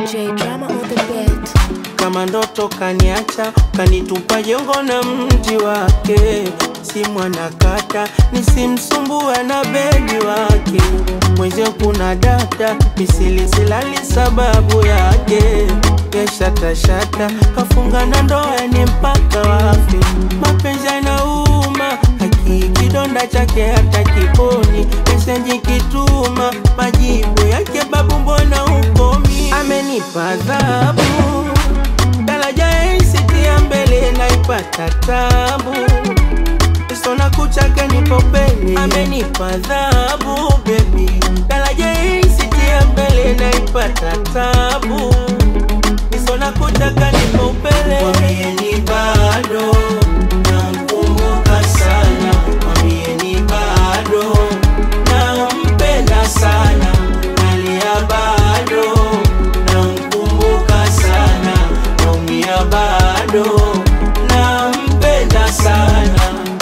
DJ drama on the beat. kama ndoto kaniacha kanitupa jongo na mti wake si mwanakata nisimsumbue na bedi wake mwenzie kuna data misilisilali sababu yake yashatashata kafunga na ndoa ni mpaka wafi mapenzi yanauma haki kidonda chake hata kiponi mesenji kituma majibu yake babu mbona ukomi amenipa adhabu daraja ya mbele naipata tabu sona kuchake nipo pele amenipa adhabu bebi daraja ya mbele naipata tabu sona kuchaka nipo pele mwambieni bado namkumbuka sana mwambieni bado nampenda sana nalia bado namkumbuka sana naumia bado nampenda sana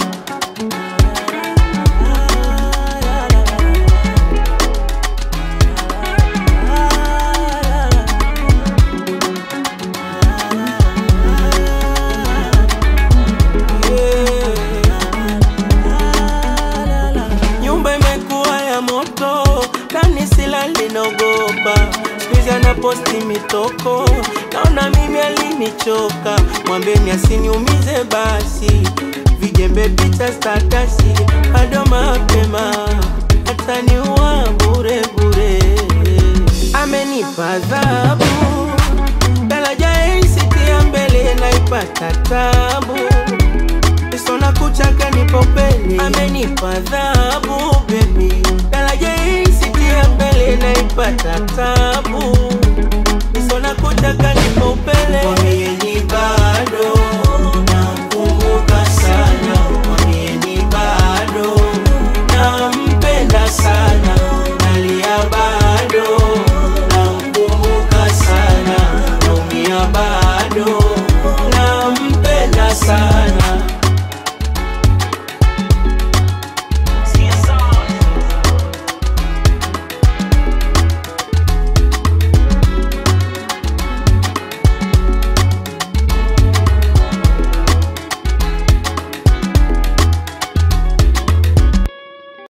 nyumba imekuwa ya moto ndani sila linogopa skuizi anaposti mitoko naona mimi alinichoka mwambeni asiniumize basi vijembe picha statasi bado mapema hataniua bure bure amenipa adhabu daraja ya mbele naipata tabu sona kuchaka nipo pele amenipa adhabu bebi daraja ya mbele naipata tabu